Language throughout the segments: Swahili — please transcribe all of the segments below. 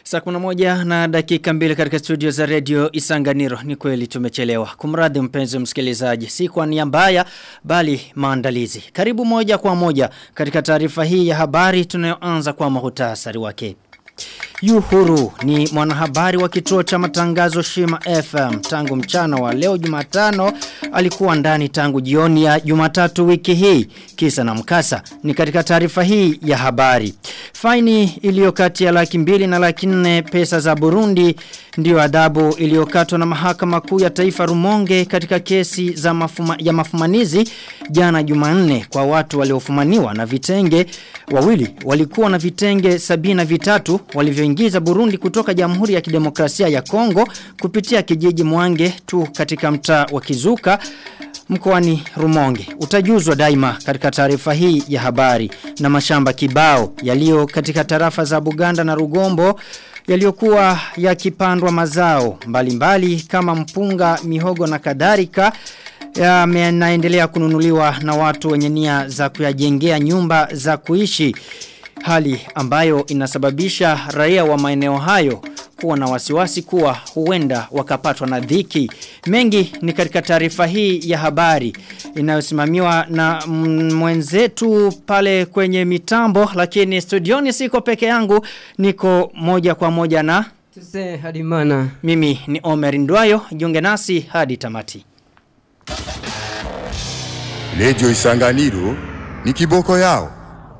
Saa kuna moja na dakika mbili katika studio za radio Isanganiro. Ni kweli tumechelewa. Kumradhi mpenzi msikilizaji. Si kwa nia mbaya bali maandalizi. Karibu moja kwa moja katika taarifa hii ya habari tunayoanza kwa mahutasari wake. Yuhuru ni mwanahabari wa kituo cha matangazo Shima FM tangu mchana wa leo Jumatano alikuwa ndani tangu jioni ya Jumatatu wiki hii kisa na mkasa ni katika taarifa hii ya habari faini iliyo kati ya laki mbili na laki nne pesa za Burundi ndio adhabu iliyokatwa na mahakama kuu ya taifa Rumonge katika kesi za mafuma, ya mafumanizi jana Jumanne kwa watu waliofumaniwa na vitenge wawili walikuwa na vitenge sabina vitatu walivyoingiza Burundi kutoka Jamhuri ya Kidemokrasia ya Kongo kupitia kijiji Mwange tu katika mtaa wa Kizuka mkoani Rumonge. Utajuzwa daima katika taarifa hii ya habari na mashamba kibao yaliyo katika tarafa za Buganda na Rugombo yaliyokuwa yakipandwa mazao mbalimbali mbali, kama mpunga, mihogo na kadhalika yanaendelea kununuliwa na watu wenye nia za kuyajengea nyumba za kuishi hali ambayo inasababisha raia wa maeneo hayo kuwa na wasiwasi kuwa huenda wakapatwa na dhiki. Mengi ni katika taarifa hii ya habari inayosimamiwa na mwenzetu pale kwenye mitambo lakini studioni siko peke yangu niko moja kwa moja na Tuse Hadimana. Mimi ni Omer Ndwayo, jiunge nasi hadi tamati. Radio Isanganiro ni kiboko yao.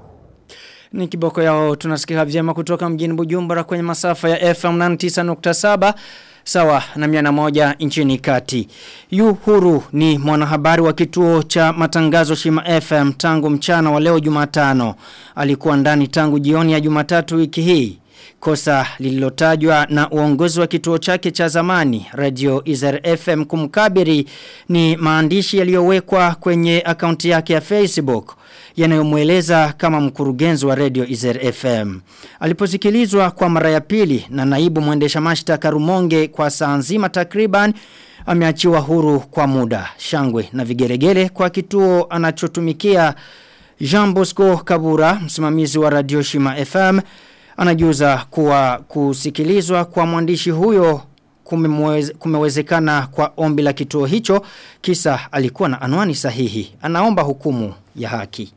Ni kiboko yao tunasikika vyema kutoka mjini Bujumbura kwenye masafa ya FM 99.7 sawa na miana moja nchini kati. Yu huru ni mwanahabari wa kituo cha matangazo Shima FM tangu mchana wa leo Jumatano. Alikuwa ndani tangu jioni ya Jumatatu wiki hii. Kosa lililotajwa na uongozi wa kituo chake cha zamani Radio Izer FM kumkabiri ni maandishi yaliyowekwa kwenye akaunti yake ya Facebook yanayomweleza kama mkurugenzi wa Radio Izer FM. Aliposikilizwa kwa mara ya pili na naibu mwendesha mashtaka Rumonge kwa saa nzima takriban ameachiwa huru kwa muda. Shangwe na vigeregele kwa kituo anachotumikia Jean Bosco Kabura, msimamizi wa Radio Shima FM, anajuza kuwa kusikilizwa kwa mwandishi huyo kumeweze, kumewezekana kwa ombi la kituo hicho kisa alikuwa na anwani sahihi. Anaomba hukumu ya haki.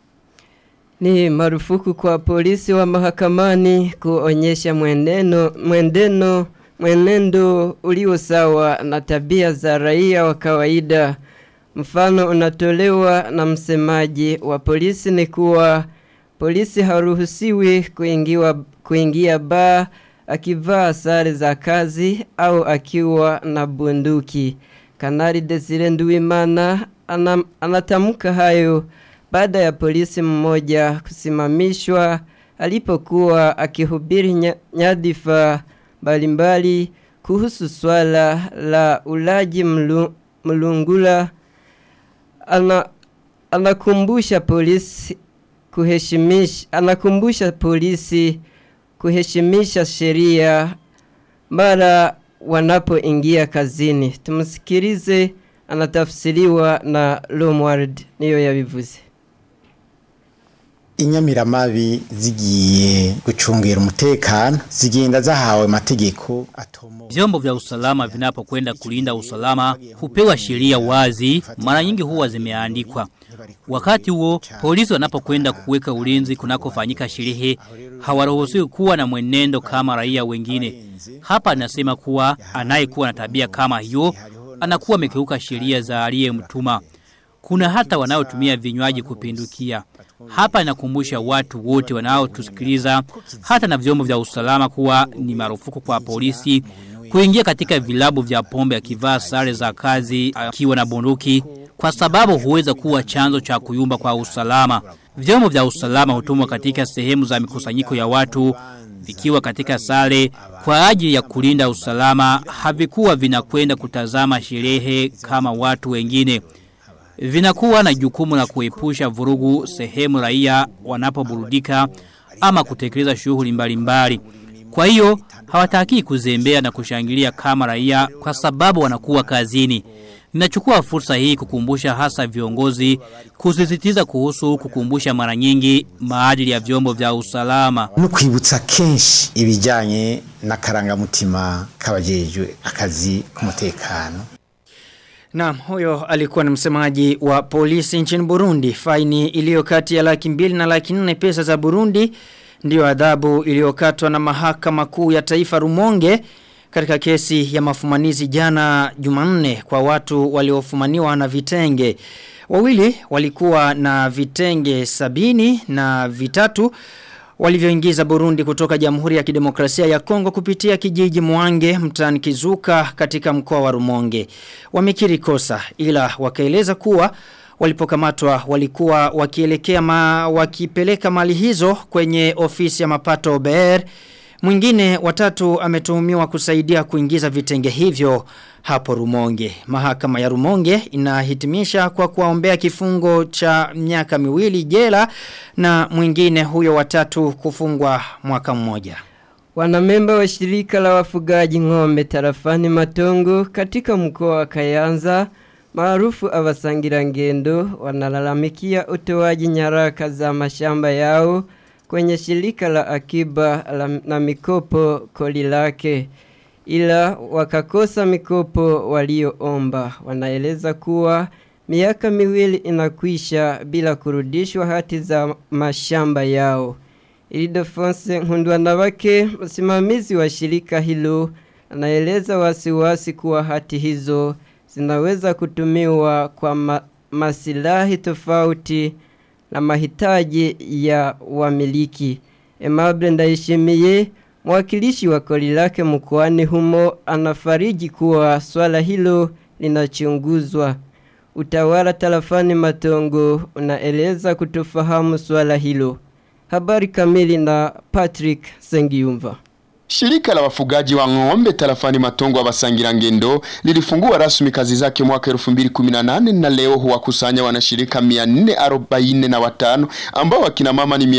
Ni marufuku kwa polisi wa mahakamani kuonyesha mwenendo, mwendeno, mwenendo ulio sawa na tabia za raia wa kawaida. Mfano unatolewa na msemaji wa polisi ni kuwa polisi haruhusiwi kuingiwa, kuingia baa akivaa sare za kazi au akiwa na bunduki. Kanali Desire Nduwimana anam, anatamka hayo baada ya polisi mmoja kusimamishwa alipokuwa akihubiri nyadhifa mbalimbali kuhusu swala la ulaji mlu, mlungula ana, anakumbusha polisi kuheshimisha anakumbusha polisi kuheshimisha sheria mara wanapoingia kazini. Tumsikilize anatafsiriwa na Lomward niyo yabivuze. inyamiramabi zigiye gucungira umutekano zigenda zahawe mategeko atomo Vyombo vya usalama vinapokwenda kulinda usalama hupewa sheria wazi, mara nyingi huwa zimeandikwa. Wakati huo polisi wanapokwenda kuweka ulinzi kunakofanyika sherehe hawaruhusiwi kuwa na mwenendo kama raia wengine. Hapa nasema kuwa anayekuwa na tabia kama hiyo anakuwa amekeuka sheria za aliyemtuma. Kuna hata wanaotumia vinywaji kupindukia. Hapa inakumbusha watu wote wanaotusikiliza hata na vyombo vya usalama kuwa ni marufuku kwa polisi kuingia katika vilabu vya pombe akivaa sare za kazi akiwa na bunduki kwa sababu huweza kuwa chanzo cha kuyumba kwa usalama. Vyombo vya usalama hutumwa katika sehemu za mikusanyiko ya watu vikiwa katika sare kwa ajili ya kulinda usalama havikuwa vinakwenda kutazama sherehe kama watu wengine. Vinakuwa na jukumu la kuepusha vurugu sehemu raia wanapoburudika ama kutekeleza shughuli mbalimbali. Kwa hiyo hawataki kuzembea na kushangilia kama raia kwa sababu wanakuwa kazini. Ninachukua fursa hii kukumbusha hasa viongozi kusisitiza kuhusu kukumbusha mara nyingi maadili ya vyombo vya usalama. no kwibutsa kenshi ibijyanye n'akarangamutima k'abajejwe akazi k'umutekano Naam, huyo alikuwa ni msemaji wa polisi nchini Burundi. Faini iliyo kati ya laki mbili na laki nne pesa za Burundi ndiyo adhabu iliyokatwa na mahakama kuu ya taifa Rumonge katika kesi ya mafumanizi jana Jumanne kwa watu waliofumaniwa na vitenge. Wawili walikuwa na vitenge sabini na vitatu walivyoingiza Burundi kutoka Jamhuri ya Kidemokrasia ya Kongo kupitia kijiji Mwange mtaani Kizuka katika mkoa wa Rumonge. Wamekiri kosa ila wakaeleza kuwa walipokamatwa walikuwa wakielekea ma, wakipeleka mali hizo kwenye ofisi ya mapato OBR. Mwingine watatu ametuhumiwa kusaidia kuingiza vitenge hivyo hapo Rumonge. Mahakama ya Rumonge inahitimisha kwa kuwaombea kifungo cha miaka miwili jela na mwingine huyo watatu kufungwa mwaka mmoja. Wanamemba wa shirika la wafugaji ng'ombe tarafani Matongo katika mkoa wa Kayanza maarufu abasangira ngendo wanalalamikia utoaji nyaraka za mashamba yao kwenye shirika la akiba la, na mikopo koli lake ila wakakosa mikopo walioomba wanaeleza kuwa miaka miwili inakwisha bila kurudishwa hati za mashamba yao Ilidefonse Nkundwanabake msimamizi wa shirika hilo anaeleza wasiwasi kuwa hati hizo zinaweza kutumiwa kwa ma masilahi tofauti na mahitaji ya wamiliki. Emable Ndaishimiye mwakilishi wa koli lake mkoani humo anafariji kuwa swala hilo linachunguzwa. Utawala tarafani Matongo unaeleza kutofahamu swala hilo. Habari kamili na Patrick Sengiyumva. Shirika la wafugaji wa ng'ombe tarafani Matongo wa Basangira Ngendo lilifungua rasmi kazi zake mwaka 2018 na leo huwakusanya wanashirika 445 ambao wakina mama ni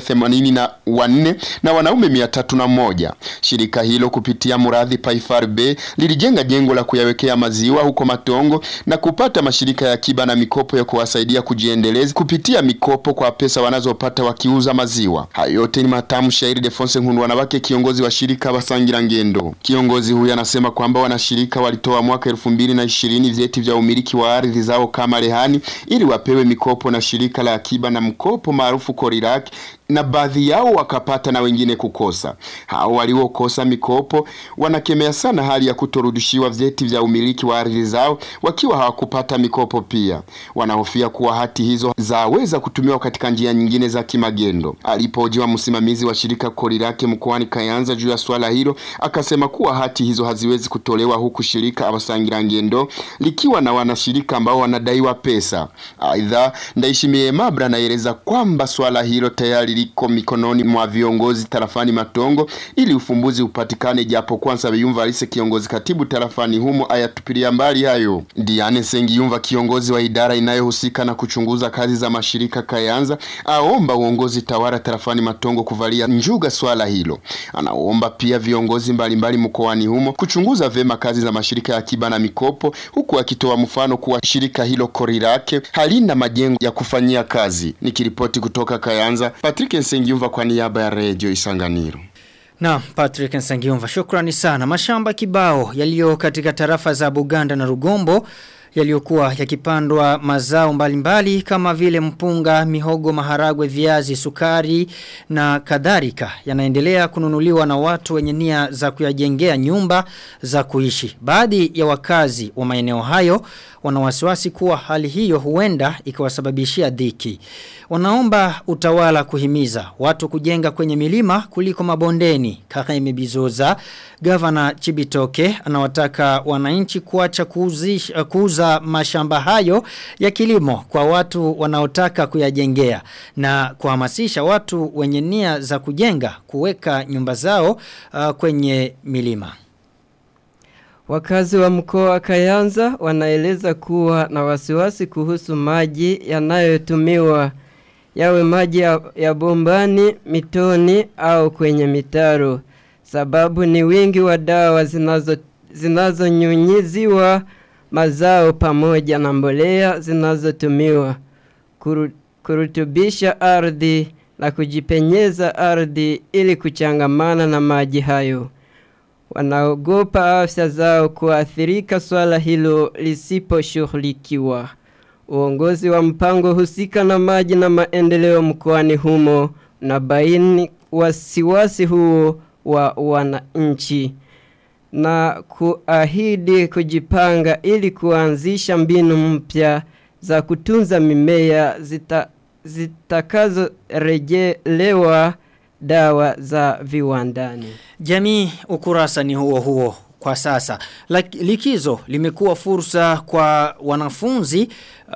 184 na wanaume 301. Shirika hilo kupitia Muradhi Paifar B lilijenga jengo la kuyawekea maziwa huko Matongo na kupata mashirika ya akiba na mikopo ya kuwasaidia kujiendeleza kupitia mikopo kwa pesa wanazopata wakiuza maziwa. Hayo yote ni matamu shairi Defonse Nkundu wanawake kiongozi wa shirika Basangira Ngendo. Kiongozi huyu anasema kwamba wanashirika walitoa mwaka 2020 vyeti vya umiliki wa ardhi zao kama rehani ili wapewe mikopo na shirika la akiba na mkopo maarufu Koriraki na baadhi yao wakapata na wengine kukosa. Hao waliokosa mikopo wanakemea sana hali ya kutorudishiwa vyeti vya umiliki wa ardhi zao wakiwa hawakupata mikopo pia. Wanahofia kuwa hati hizo zaweza kutumiwa katika njia nyingine za kimagendo. Alipojiwa msimamizi wa shirika Korirake mkoani Kayanza juu ya swala hilo, akasema kuwa hati hizo haziwezi kutolewa huku shirika Abasangira Ngendo likiwa na wanashirika ambao wanadaiwa pesa. Aidha, Ndaishimiye Mabra anaeleza kwamba swala hilo tayari liko mikononi mwa viongozi tarafani Matongo ili ufumbuzi upatikane, japo kwanza Biyumva Alise kiongozi katibu tarafani humo ayatupilia mbali hayo. Diane Sengiyumva kiongozi wa idara inayohusika na kuchunguza kazi za mashirika Kayanza aomba uongozi tawala tarafani Matongo kuvalia njuga swala hilo. Anaomba pia viongozi mbalimbali mkoani humo kuchunguza vema kazi za mashirika ya akiba na mikopo, huku akitoa mfano kuwa shirika hilo Korirake halina majengo ya kufanyia kazi. Nikiripoti kutoka Kayanza, Patrick Nsengiumva kwa niaba ya Radio Isanganiro. Na Patrick Nsangiumva shukrani sana. Mashamba kibao yaliyo katika tarafa za Buganda na Rugombo yaliyokuwa yakipandwa mazao mbalimbali mbali, kama vile mpunga, mihogo, maharagwe, viazi, sukari na kadhalika yanaendelea kununuliwa na watu wenye nia za kuyajengea nyumba za kuishi. Baadhi ya wakazi wa maeneo hayo wana wasiwasi kuwa hali hiyo huenda ikawasababishia dhiki. Wanaomba utawala kuhimiza watu kujenga kwenye milima kuliko mabondeni. Kareme Bizoza, Gavana Chibitoke anawataka wananchi kuacha kuuzisha kuuza mashamba hayo ya kilimo kwa watu wanaotaka kuyajengea na kuhamasisha watu wenye nia za kujenga kuweka nyumba zao uh, kwenye milima. Wakazi wa mkoa wa Kayanza wanaeleza kuwa na wasiwasi kuhusu maji yanayotumiwa yawe maji ya, ya bombani, mitoni au kwenye mitaro. Sababu ni wingi wa dawa zinazo zinazonyunyiziwa mazao pamoja na mbolea zinazotumiwa kuru, kurutubisha ardhi na kujipenyeza ardhi ili kuchangamana na maji hayo. Wanaogopa afya zao kuathirika swala hilo lisiposhughulikiwa. Uongozi wa mpango husika na maji na maendeleo mkoani humo na baini wasiwasi huo wa wananchi na kuahidi kujipanga ili kuanzisha mbinu mpya za kutunza mimea zita, zitakazorejelewa dawa za viwandani. Jamii ukurasa ni huo huo kwa sasa. Lak, likizo limekuwa fursa kwa wanafunzi uh,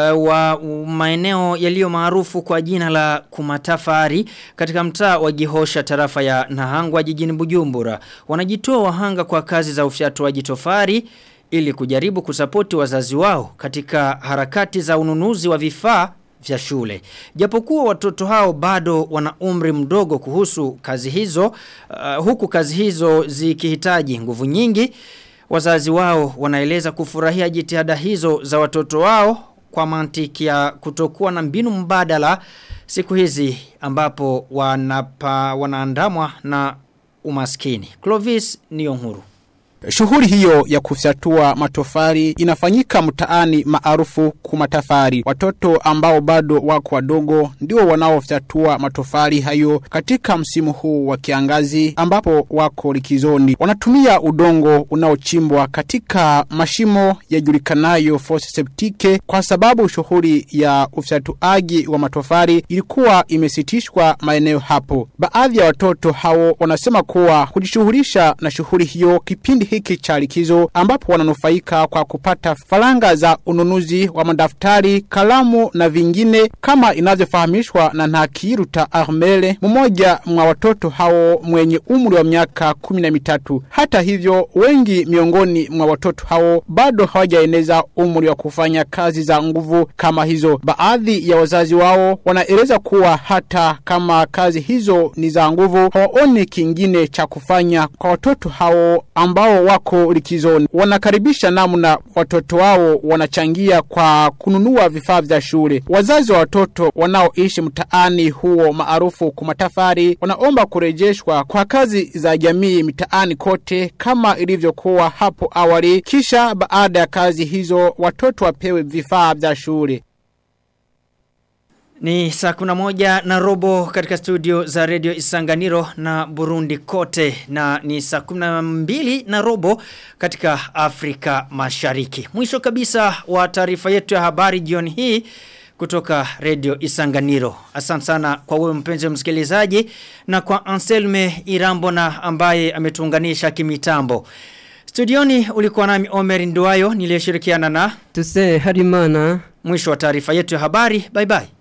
wa maeneo yaliyo maarufu kwa jina la kumatafari katika mtaa wa Gihosha tarafa ya Nahangwa jijini Bujumbura. Wanajitoa wahanga kwa kazi za ufyatuaji tofari ili kujaribu kusapoti wazazi wao katika harakati za ununuzi wa vifaa vya shule. Japokuwa watoto hao bado wana umri mdogo kuhusu kazi hizo, uh, huku kazi hizo zikihitaji nguvu nyingi, wazazi wao wanaeleza kufurahia jitihada hizo za watoto wao kwa mantiki ya kutokuwa na mbinu mbadala siku hizi ambapo wanapa, wanaandamwa na umaskini. Clovis Niyonkuru. Shughuli hiyo ya kufyatua matofari inafanyika mtaani maarufu kumatafari. Watoto ambao bado wako wadogo ndio wanaofyatua matofari hayo katika msimu huu wa kiangazi ambapo wako likizoni. Wanatumia udongo unaochimbwa katika mashimo yajulikanayo fosse septique kwa sababu shughuli ya ufyatuaji wa matofari ilikuwa imesitishwa maeneo hapo. Baadhi ya watoto hao wanasema kuwa kujishughulisha na shughuli hiyo kipindi hiki cha likizo ambapo wananufaika kwa kupata faranga za ununuzi wa madaftari, kalamu na vingine kama inavyofahamishwa na Ntakiruta Armele, mmoja mwa watoto hao mwenye umri wa miaka kumi na mitatu. Hata hivyo, wengi miongoni mwa watoto hao bado hawajaeneza umri wa kufanya kazi za nguvu kama hizo. Baadhi ya wazazi wao wanaeleza kuwa hata kama kazi hizo ni za nguvu, hawaoni kingine cha kufanya kwa watoto hao ambao wako likizoni. Wanakaribisha namna watoto wao wanachangia kwa kununua vifaa vya shule. Wazazi wa watoto wanaoishi mtaani huo maarufu kumatafari wanaomba kurejeshwa kwa kazi za jamii mitaani kote kama ilivyokuwa hapo awali, kisha baada ya kazi hizo watoto wapewe vifaa vya shule. Ni saa kuna moja na robo katika studio za Radio Isanganiro na Burundi kote na ni saa kuna mbili na robo katika Afrika mashariki. Mwisho kabisa wa taarifa yetu ya habari jioni hii kutoka Radio Isanganiro. Asante sana kwa wewe mpenzi msikilizaji na kwa Anselme Irambona ambaye ametuunganisha kimitambo. Studioni ulikuwa nami Omer Nduwayo niliyeshirikiana na Tuse Harimana. Mwisho wa taarifa yetu ya habari. Bye bye.